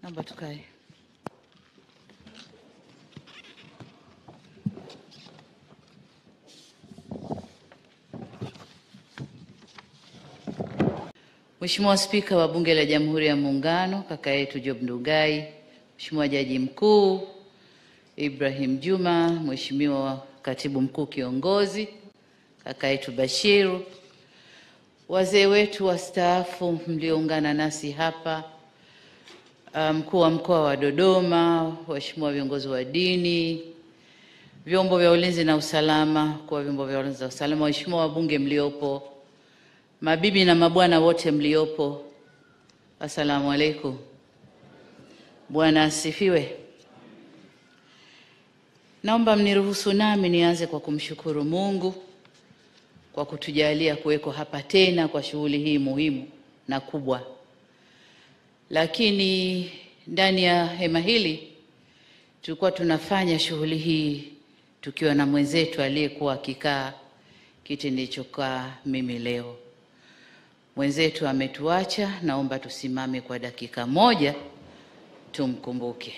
Naomba tukae. Mheshimiwa Spika wa Bunge la Jamhuri ya Muungano, kaka yetu Job Ndugai, Mheshimiwa Jaji Mkuu Ibrahim Juma, Mheshimiwa Katibu Mkuu Kiongozi, kaka yetu Bashiru, wazee wetu wastaafu mlioungana nasi hapa, mkuu wa mkoa wa Dodoma, waheshimiwa viongozi wa dini, vyombo vya ulinzi na usalama, kwa vyombo vya ulinzi na usalama, waheshimiwa wabunge mliopo, mabibi na mabwana wote mliopo, assalamu alaikum. Bwana asifiwe. Naomba mniruhusu nami nianze kwa kumshukuru Mungu kwa kutujalia kuweko hapa tena kwa shughuli hii muhimu na kubwa. Lakini ndani ya hema hili tulikuwa tunafanya shughuli hii tukiwa na mwenzetu aliyekuwa akikaa kiti nilichokaa mimi leo. Mwenzetu ametuacha, naomba tusimame kwa dakika moja tumkumbuke.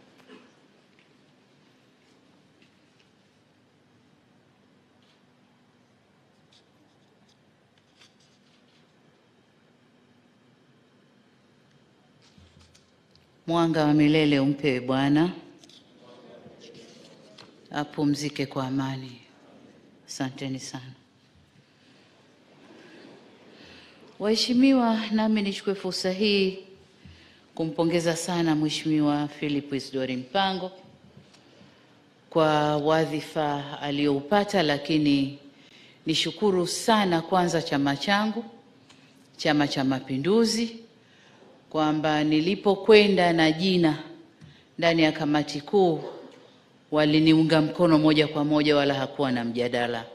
Mwanga wa milele umpewe Bwana, apumzike kwa amani. Asanteni sana waheshimiwa, nami nichukue fursa hii kumpongeza sana Mheshimiwa Philip Isdori Mpango kwa wadhifa alioupata, lakini nishukuru sana kwanza chama changu, Chama cha Mapinduzi kwamba nilipokwenda na jina ndani ya kamati kuu waliniunga mkono moja kwa moja, wala hakuwa na mjadala.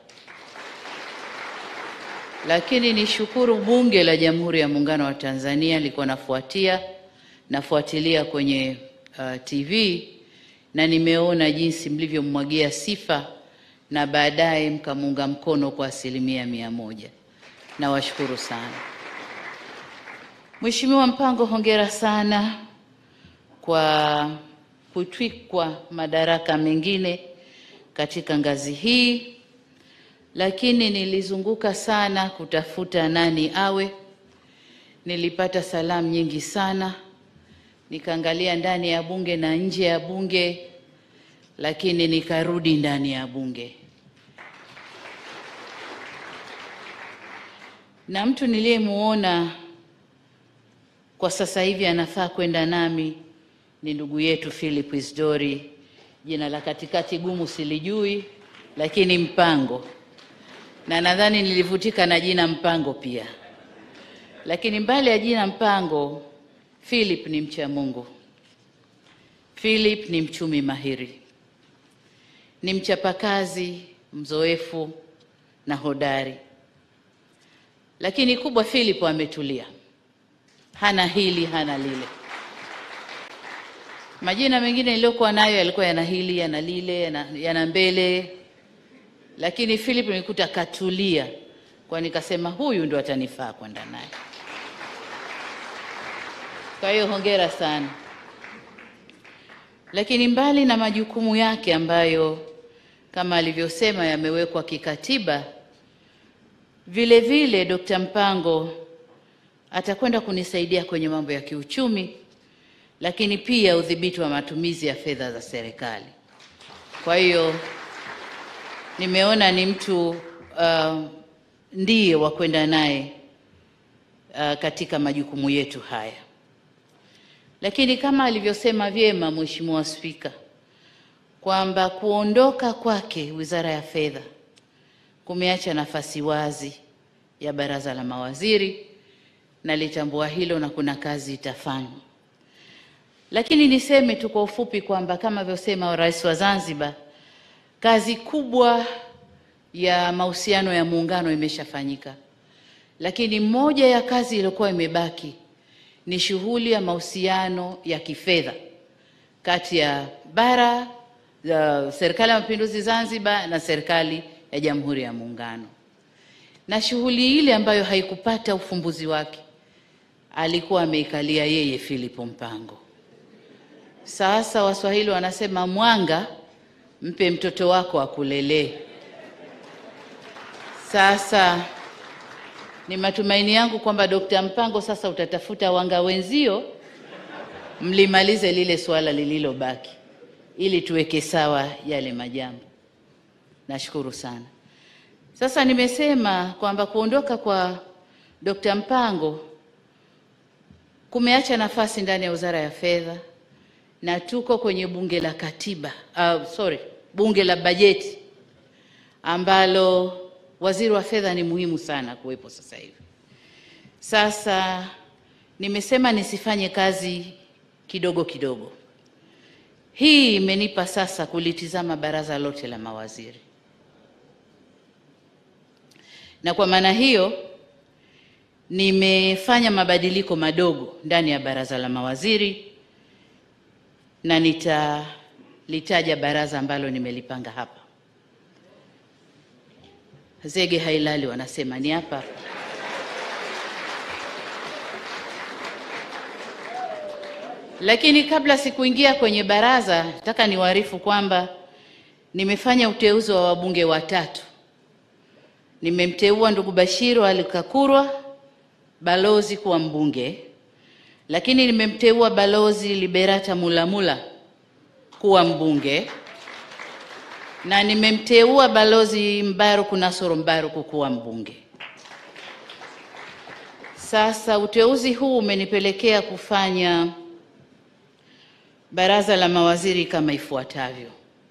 Lakini nishukuru Bunge la Jamhuri ya Muungano wa Tanzania, nilikuwa nafuatia nafuatilia kwenye uh, TV na nimeona jinsi mlivyomwagia sifa na baadaye mkamuunga mkono kwa asilimia mia moja. Nawashukuru sana. Mheshimiwa Mpango, hongera sana kwa kutwikwa madaraka mengine katika ngazi hii, lakini nilizunguka sana kutafuta nani awe. Nilipata salamu nyingi sana, nikaangalia ndani ya bunge na nje ya bunge, lakini nikarudi ndani ya bunge na mtu niliyemuona kwa sasa hivi anafaa kwenda nami ni ndugu yetu Philip Isdori. Jina la katikati gumu silijui, lakini Mpango, na nadhani nilivutika na jina Mpango pia. Lakini mbali ya jina Mpango, Philip ni mcha Mungu. Philip ni mchumi mahiri, ni mchapakazi, mzoefu na hodari, lakini kubwa, Philip ametulia hana hili hana lile. Majina mengine niliyokuwa nayo yalikuwa yana hili yana lile yana, yana mbele, lakini Philip nilikuta katulia, kwa nikasema huyu ndo atanifaa kwenda naye. Kwa hiyo hongera sana. Lakini mbali na majukumu yake ambayo kama alivyosema yamewekwa kikatiba, vile vile Dr. Mpango atakwenda kunisaidia kwenye mambo ya kiuchumi, lakini pia udhibiti wa matumizi ya fedha za serikali. Kwa hiyo nimeona ni mtu uh, ndiye wa kwenda naye uh, katika majukumu yetu haya. Lakini kama alivyosema vyema Mheshimiwa Spika kwamba kuondoka kwake Wizara ya Fedha kumeacha nafasi wazi ya Baraza la Mawaziri nalitambua hilo na kuna kazi itafanywa, lakini niseme tu kwa ufupi kwamba kama alivyosema Rais wa Zanzibar, kazi kubwa ya mahusiano ya muungano imeshafanyika, lakini moja ya kazi iliyokuwa imebaki ni shughuli ya mahusiano ya kifedha kati ya bara uh, Serikali ya Mapinduzi Zanzibar na serikali ya Jamhuri ya Muungano, na shughuli ile ambayo haikupata ufumbuzi wake alikuwa ameikalia yeye Philip Mpango. Sasa Waswahili wanasema mwanga mpe mtoto wako akulelee. Sasa ni matumaini yangu kwamba Dokta Mpango sasa utatafuta wanga wenzio mlimalize lile suala lililobaki ili tuweke sawa yale majambo. Nashukuru sana. Sasa nimesema kwamba kuondoka kwa Dokta Mpango kumeacha nafasi ndani ya Wizara ya Fedha na tuko kwenye bunge la katiba, uh, sorry, bunge la bajeti ambalo waziri wa fedha ni muhimu sana kuwepo sasa hivi. Sasa nimesema nisifanye kazi kidogo kidogo. Hii imenipa sasa kulitizama baraza lote la mawaziri, na kwa maana hiyo nimefanya mabadiliko madogo ndani ya baraza la mawaziri na nitalitaja baraza ambalo nimelipanga hapa. Zege hailali wanasema ni hapa. Lakini kabla sikuingia kwenye baraza, nataka niwaarifu kwamba nimefanya uteuzi wa wabunge watatu. Nimemteua ndugu Bashiru Ali Kakurwa balozi kuwa mbunge, lakini nimemteua balozi Liberata Mulamula kuwa mbunge na nimemteua balozi Mbaruku Nasoro Mbaruku kuwa mbunge. Sasa uteuzi huu umenipelekea kufanya baraza la mawaziri kama ifuatavyo.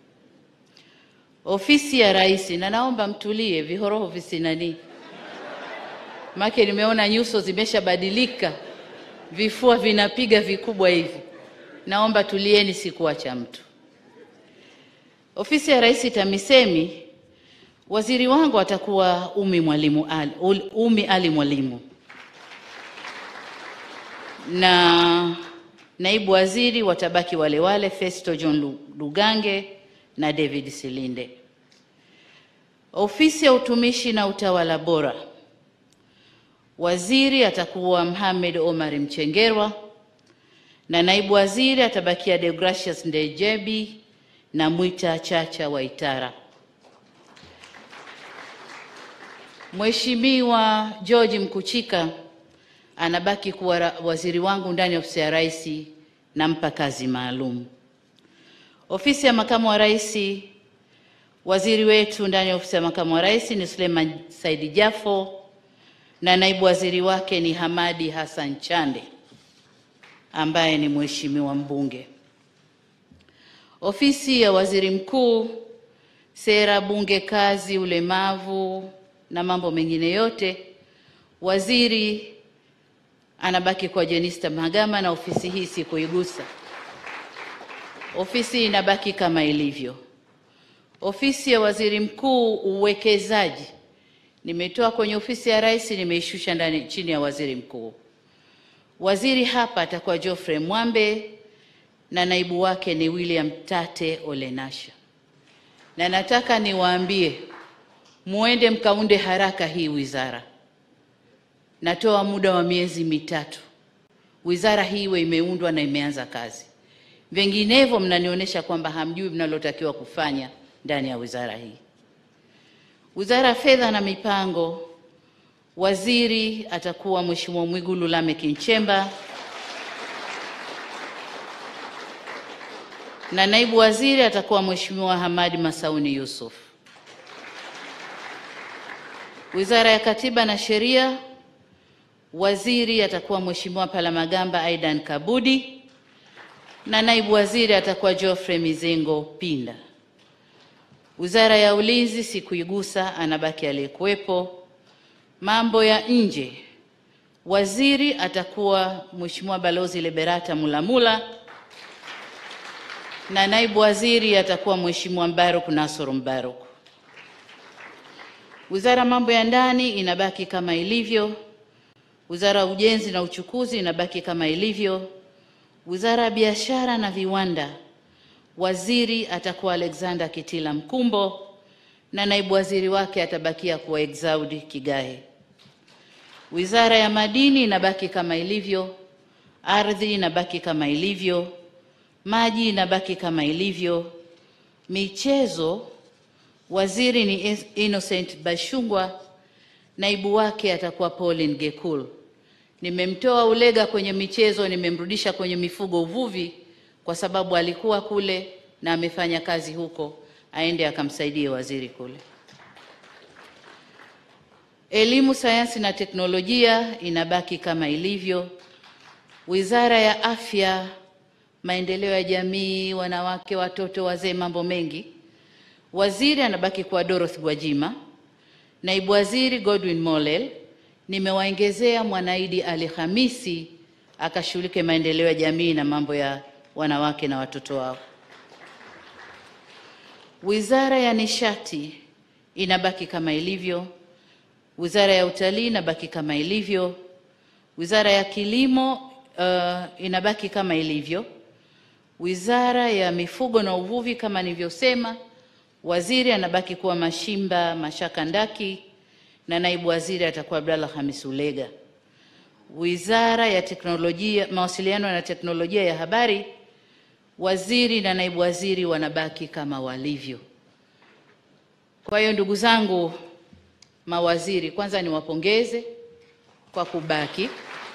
Ofisi ya Rais, na naomba mtulie, vihoroho visinani, make nimeona nyuso zimeshabadilika, vifua vinapiga vikubwa hivi. Naomba tulieni, sikuacha mtu. Ofisi ya Rais TAMISEMI, waziri wangu atakuwa Umi Mwalimu Ali, Umi Ali Mwalimu, na naibu waziri watabaki wale wale Festo John Lugange na David Silinde. Ofisi ya utumishi na utawala bora, waziri atakuwa Mohamed Omar Mchengerwa na naibu waziri atabakia Deogratius Ndejebi na Mwita Chacha Waitara. Mheshimiwa George Mkuchika anabaki kuwa waziri wangu ndani ya ofisi ya Rais, nampa kazi maalum. Ofisi ya makamu wa rais, waziri wetu ndani ya ofisi ya makamu wa rais ni Suleiman Saidi Jafo na naibu waziri wake ni Hamadi Hassan Chande ambaye ni mheshimiwa mbunge. Ofisi ya waziri mkuu, sera, bunge, kazi, ulemavu na mambo mengine yote, waziri anabaki kwa Jenista Mhagama na ofisi hii sikuigusa. Ofisi inabaki kama ilivyo. Ofisi ya waziri mkuu, uwekezaji, nimetoa kwenye ofisi ya rais, nimeishusha ndani chini ya waziri mkuu. Waziri hapa atakuwa Geoffrey Mwambe na naibu wake ni William Tate Olenasha, na nataka niwaambie muende mkaunde haraka hii wizara. Natoa muda wa miezi mitatu, wizara hii iwe imeundwa na imeanza kazi. Vinginevyo mnanionyesha kwamba hamjui mnalotakiwa kufanya ndani ya wizara hii. Wizara ya Fedha na Mipango, waziri atakuwa Mheshimiwa Mwigulu Lameck Nchemba na naibu waziri atakuwa Mheshimiwa Hamadi Masauni Yusuf. Wizara ya Katiba na Sheria, waziri atakuwa Mheshimiwa Palamagamba Aidan Kabudi na naibu waziri atakuwa Geoffrey Mizengo Pinda. Wizara ya Ulinzi sikuigusa, anabaki aliyekuwepo. Mambo ya nje, waziri atakuwa Mheshimiwa Balozi Liberata Mulamula na naibu waziri atakuwa Mheshimiwa Mbaruk Nasoro Mbaruk. Wizara mambo ya ndani inabaki kama ilivyo. Wizara ya ujenzi na uchukuzi inabaki kama ilivyo. Wizara ya biashara na viwanda, waziri atakuwa Alexander Kitila Mkumbo na naibu waziri wake atabakia kuwa Exaudi Kigahe. Wizara ya madini inabaki kama ilivyo. Ardhi inabaki kama ilivyo. Maji inabaki kama ilivyo. Michezo, waziri ni Innocent Bashungwa, naibu wake atakuwa Pauline Gekul. Nimemtoa Ulega kwenye michezo, nimemrudisha kwenye mifugo, uvuvi, kwa sababu alikuwa kule na amefanya kazi huko, aende akamsaidie waziri kule. Elimu, sayansi na teknolojia inabaki kama ilivyo. Wizara ya Afya, maendeleo ya jamii, wanawake, watoto, wazee, mambo mengi, waziri anabaki kuwa Dorothy Gwajima, naibu waziri Godwin Mollel. Nimewaongezea Mwanaidi Ali Hamisi akashughulike maendeleo ya jamii na mambo ya wanawake na watoto wao. Wizara ya Nishati inabaki kama ilivyo. Wizara ya Utalii inabaki kama ilivyo. Wizara ya Kilimo uh, inabaki kama ilivyo. Wizara ya Mifugo na Uvuvi kama nilivyosema, waziri anabaki kuwa Mashimba Mashaka Ndaki na naibu waziri atakuwa Abdallah Hamis Ulega. Wizara ya Teknolojia, Mawasiliano na Teknolojia ya Habari, waziri na naibu waziri wanabaki kama walivyo. Kwa hiyo ndugu zangu mawaziri, kwanza niwapongeze kwa kubaki,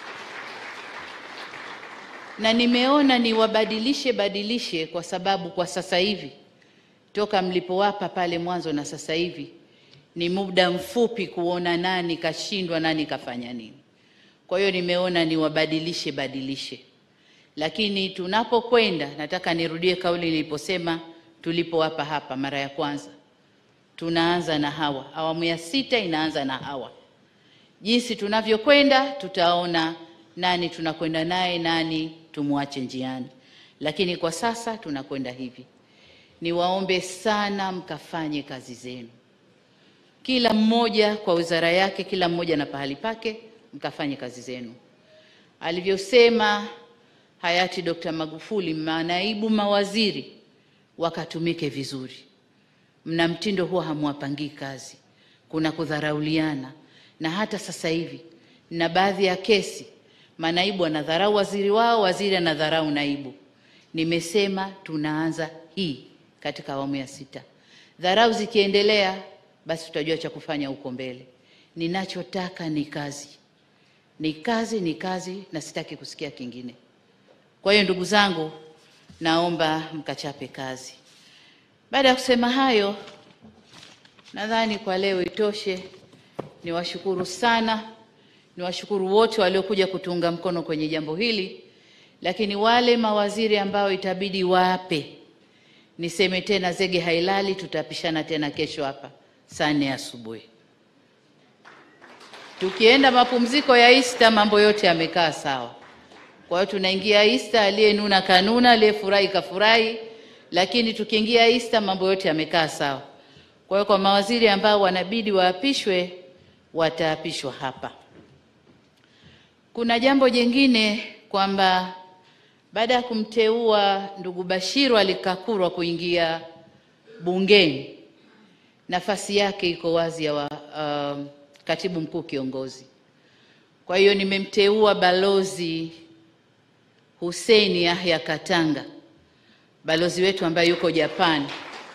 na nimeona niwabadilishe badilishe, kwa sababu kwa sasa hivi toka mlipowapa pale mwanzo na sasa hivi ni muda mfupi kuona nani kashindwa, nani kafanya nini. Kwa hiyo nimeona niwabadilishe badilishe, lakini tunapokwenda, nataka nirudie kauli niliposema tulipowapa hapa mara ya kwanza tunaanza na hawa. Awamu ya sita inaanza na hawa. Jinsi tunavyokwenda, tutaona nani tunakwenda naye, nani tumwache njiani, lakini kwa sasa tunakwenda hivi. Niwaombe sana mkafanye kazi zenu, kila mmoja kwa wizara yake, kila mmoja na pahali pake, mkafanye kazi zenu. Alivyosema hayati Dr. Magufuli, manaibu mawaziri wakatumike vizuri mna mtindo huwa hamwapangii kazi, kuna kudharauliana, na hata sasa hivi na baadhi ya kesi manaibu anadharau waziri wao, waziri anadharau naibu. Nimesema tunaanza hii katika awamu ya sita. Dharau zikiendelea, basi tutajua cha kufanya huko mbele. Ninachotaka ni kazi, ni kazi, ni kazi, na sitaki kusikia kingine. Kwa hiyo ndugu zangu, naomba mkachape kazi. Baada ya kusema hayo, nadhani kwa leo itoshe. Niwashukuru sana, niwashukuru wote waliokuja kutuunga mkono kwenye jambo hili, lakini wale mawaziri ambao itabidi wape, niseme tena, zege hailali. Tutapishana tena kesho hapa saa nne asubuhi. Tukienda mapumziko ya Easter, mambo yote yamekaa sawa. Kwa hiyo tunaingia Easter, aliyenuna kanuna, aliyefurahi kafurahi lakini tukiingia Easter mambo yote yamekaa sawa. Kwa hiyo kwa mawaziri ambao wanabidi waapishwe wataapishwa hapa. Kuna jambo jingine kwamba baada ya kumteua ndugu Bashiru Alikakurwa kuingia bungeni, nafasi yake iko wazi ya wa, uh, katibu mkuu kiongozi. Kwa hiyo nimemteua balozi Hussein Yahya Katanga balozi wetu ambaye yuko Japani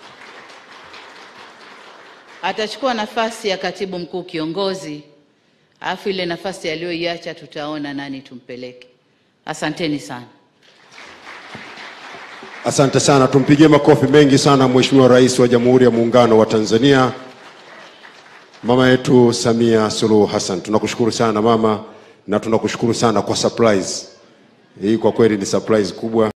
atachukua nafasi ya katibu mkuu kiongozi, alafu ile nafasi aliyoiacha tutaona nani tumpeleke. Asanteni sana. Asante sana, tumpigie makofi mengi sana Mheshimiwa Rais wa Jamhuri ya Muungano wa Tanzania, mama yetu Samia Suluhu Hassan. Tunakushukuru sana mama, na tunakushukuru sana kwa surprise hii. Kwa kweli ni surprise kubwa.